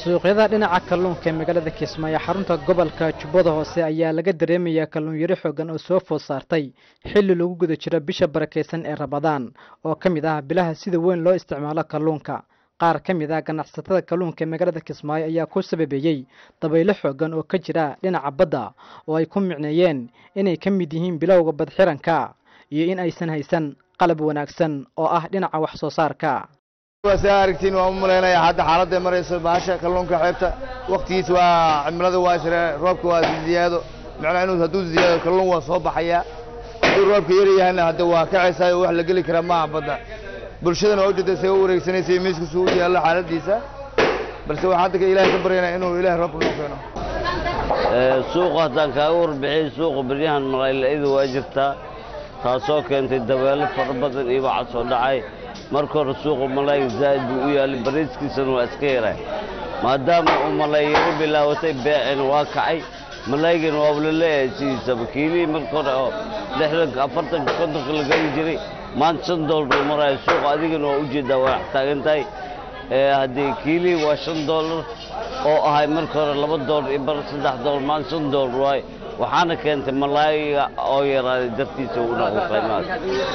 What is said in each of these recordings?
suuqyada dhinaca kalluunka ee magaalada kismaayo xarunta gobolka jubbada hoose ayaa laga dareemayaa kalluun yari xoogan oo soo food saartay xilli lagu guda jiro bisha barakaysan ee rabadaan oo ka mid ah bilaha sida weyn loo isticmaalo kalluunka qaar ka mid ah ganacsatada kalluunka ee magaalada kismaayo ayaa ku sababeeyey dabaylo xoogan oo ka jira dhinaca badda oo ay ku micneeyeen inay ka mid yihiin bilowga badxiranka iyo in aysan haysan qalab wanaagsan oo ah dhinaca wax soo saarka saa aragtiin waan u malaynaya hadda xaaladda marayso baasha kalluunka xeebta waktigiisa waa cimilada waa isre roobka waa ziyaado macnaa inuu hadduu ziyaado kalluun waa soo baxayaa hadduu roobka yar yahayna hadda waa kacaysaa wax la geli karaa maaha badda bulshadana waa ujeeda say u wareegsanaysa iyo miiskiisu u yaallo xaaladiisa balse waxaan hadda ilaahay ka baryaynaa inuu ilaahay roobka noo keeno suuqa haddaan kaaga warbixiyey suuqa beryahan malayla'ida waa jirtaa taasoo keentay dabeelo fara badan iyo waxaa soo dhacay marka hore suuqa malayga zaa'id buu u yaallay bariiskiisana waa iska yaray maadaama uu malayyaro bilaabatay beecina waa kacay malaygana waaba la leeyahay sidiisaba kiilihii marka hore oo lixdanka afartanka kontonka la geli jiray maanta shan doolar uu maraayo suuqa adigana waa ujeeddaa waa taagan tahay haddii kiilihii waa shan doolar oo ahay marka hore laba doolar iyo bar saddex doolar maanta shan doolar waaye waxaana keentay malaayiga oo yaraaday dartiisa uu noqdo qiimahaas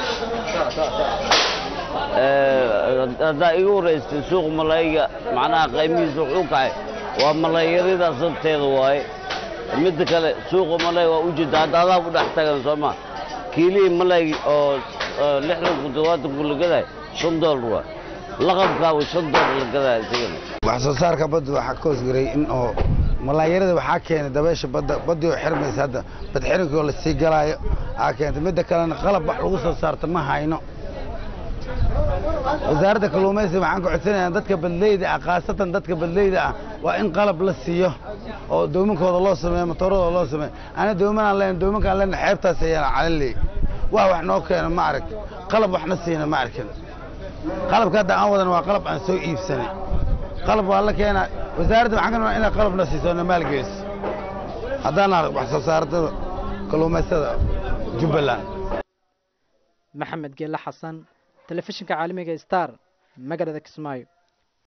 haddaa igu waraystay suuqa malaayiga macnaha qiimihiisa wuxuu kacay waa malaayaradaas darteeda waaye midda kale suuqa malaay waa ujeeda hadda adaa u dhex tagan soo ma kiilihii malaay oo lixdanku todobaatanku la gadaay shan doolar waa laqabkaabu shan doolar la gadaay isagana wax soo saarka badda waxaa ka hoosgaray in oo malaayarada waxaa keenay dabeesha badda baddii oo xirmaysa hadda bad xirinkii oo lasii galaayo aa keentay midda kalena qalab wax lagu soo saarta ma hayno wasaaradda kalluumaysiga waxaan ka codsanayaa dadka badleyda ah khaasatan dadka badleyda ah waa in qalab la siiyo oo doominkooda loo sameeyo matooradooda loo sameeyo ana doomanaan leen doominkaan leen xeebtaas ayaan calaley wax wax noo keeno ma arag qalab waxna siina ma arkin qalabka hadda aan wadan waa qalab aan soo iibsanay qalab waa la keenaa wasaaradda waxaan ka nabaa inay qalabna siiso na maalgeyso haddaan arag wax soo saartada kalluumaystada jubbaland maxamed geelle xasan telefishinka caalamiga star magaalada kismaayo